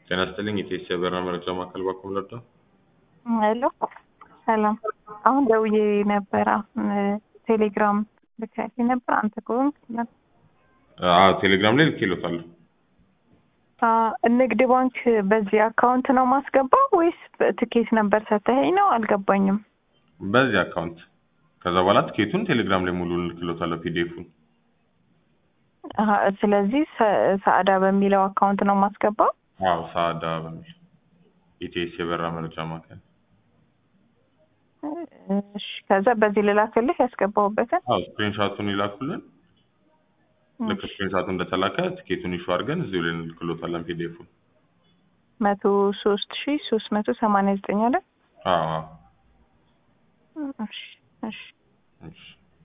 ጤና ይስጥልኝ የኢቲኤስ የበረራ መረጃ ማዕከል ባኩም ለርዳ ሄሎ ሰላም። አሁን ደውዬ ነበረ ቴሌግራም ልካፊ ነበር። አንተ ከሆንክ አዎ ቴሌግራም ላይ ልኬሎታለሁ። ንግድ ባንክ በዚህ አካውንት ነው ማስገባው ወይስ ትኬት ነበር ሰተኸኝ ነው? አልገባኝም። በዚህ አካውንት ከዛ በኋላ ትኬቱን ቴሌግራም ላይ ሙሉ ልክሎታለሁ ፒዲኤፉን። አሀ፣ ስለዚህ ሰ- ሰአዳ በሚለው አካውንት ነው ማስገባው። አዎ ሳዳ በሚል ኢቲኤስ የበረራ መረጃ ማዕከል። እሺ፣ ከዛ በዚህ ልላክልህ ያስገባሁበትን። አዎ ስክሪንሻቱን ይላኩልን። ልክ ስክሪንሻቱ እንደተላከ ትኬቱን ኢሹ አድርገን እዚሁ ላይ እንልክሎታለን ፒዲኤፉን። መቶ ሶስት ሺ ሶስት መቶ ሰማንያ ዘጠኝ አለ። አዎ አዎ እሺ እሺ እሺ